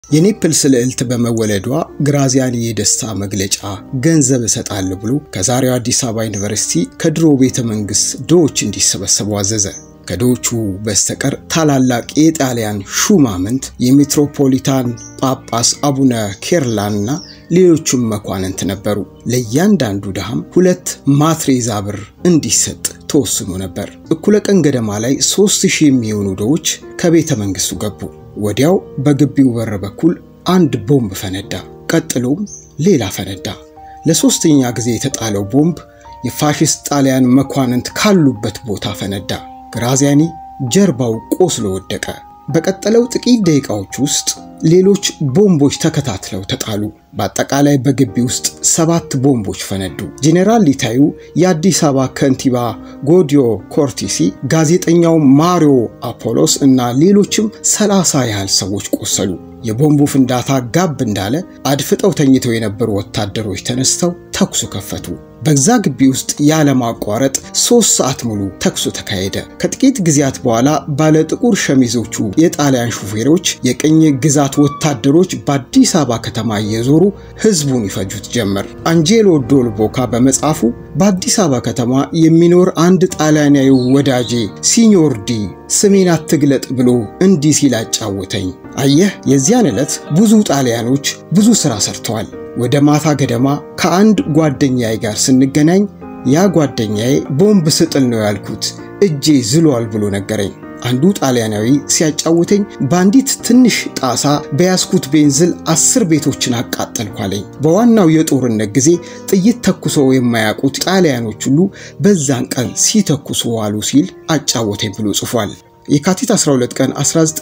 የኔፕልስ ልዕልት በመወለዷ ግራዚያኒ የደስታ መግለጫ ገንዘብ እሰጣለሁ ብሎ ከዛሬው አዲስ አበባ ዩኒቨርሲቲ ከድሮ ቤተ መንግስት ድሆች እንዲሰበሰቡ አዘዘ። ከድሆቹ በስተቀር ታላላቅ የጣሊያን ሹማምንት፣ የሜትሮፖሊታን ጳጳስ አቡነ ኬርላን እና ሌሎቹም መኳንንት ነበሩ። ለእያንዳንዱ ድሃም ሁለት ማትሬዛ ብር እንዲሰጥ ተወስኖ ነበር። እኩለ ቀን ገደማ ላይ ሦስት ሺህ የሚሆኑ ድሆች ከቤተ መንግስቱ ገቡ። ወዲያው በግቢው በር በኩል አንድ ቦምብ ፈነዳ። ቀጥሎም ሌላ ፈነዳ። ለሦስተኛ ጊዜ የተጣለው ቦምብ የፋሽስት ጣሊያን መኳንንት ካሉበት ቦታ ፈነዳ። ግራዚያኒ ጀርባው ቆስሎ ወደቀ። በቀጠለው ጥቂት ደቂቃዎች ውስጥ ሌሎች ቦምቦች ተከታትለው ተጣሉ። በአጠቃላይ በግቢ ውስጥ ሰባት ቦምቦች ፈነዱ። ጄኔራል ሊታዩ፣ የአዲስ አበባ ከንቲባ ጎዲዮ ኮርቲሲ፣ ጋዜጠኛው ማሪዮ አፖሎስ እና ሌሎችም ሰላሳ ያህል ሰዎች ቆሰሉ። የቦምቡ ፍንዳታ ጋብ እንዳለ አድፍጠው ተኝተው የነበሩ ወታደሮች ተነስተው ተኩሱ ከፈቱ። በዛ ግቢ ውስጥ ያለማቋረጥ ሶስት ሰዓት ሙሉ ተኩሱ ተካሄደ። ከጥቂት ጊዜያት በኋላ ባለ ጥቁር ሸሚዞቹ የጣሊያን ሹፌሮች የቅኝ ግዛት ወታደሮች በአዲስ አበባ ከተማ እየዞሩ ህዝቡን ይፈጁት ጀመር። አንጄሎ ዶልቦካ በመጽሐፉ በአዲስ አበባ ከተማ የሚኖር አንድ ጣሊያናዊ ወዳጄ ሲኞር ዲ ስሜን አትግለጥ ብሎ እንዲህ ሲል አጫወተኝ። አየህ፣ የዚያን ዕለት ብዙ ጣሊያኖች ብዙ ሥራ ሰርተዋል። ወደ ማታ ገደማ ከአንድ ጓደኛዬ ጋር ስንገናኝ ያ ጓደኛዬ ቦምብ ስጥል ነው ያልኩት እጄ ዝሏል ብሎ ነገረኝ። አንዱ ጣሊያናዊ ሲያጫውተኝ በአንዲት ትንሽ ጣሳ በያዝኩት ቤንዝል አስር ቤቶችን አቃጠልኩ አለኝ። በዋናው የጦርነት ጊዜ ጥይት ተኩሰው የማያውቁት ጣሊያኖች ሁሉ በዛን ቀን ሲተኩሱ ዋሉ ሲል አጫወተኝ ብሎ ጽፏል። የካቲት 12 ቀን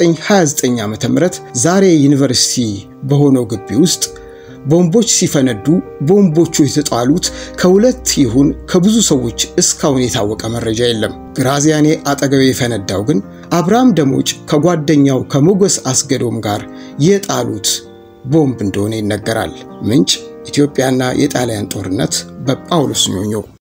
1929 ዓ.ም ዛሬ ዩኒቨርሲቲ በሆነው ግቢ ውስጥ ቦምቦች ሲፈነዱ ቦምቦቹ የተጣሉት ከሁለት ይሁን ከብዙ ሰዎች እስካሁን የታወቀ መረጃ የለም። ግራዚያኒ አጠገቤ የፈነዳው ግን አብርሃም ደሞጭ ከጓደኛው ከሞገስ አስገዶም ጋር የጣሉት ቦምብ እንደሆነ ይነገራል። ምንጭ ኢትዮጵያና የጣሊያን ጦርነት በጳውሎስ ኞኞ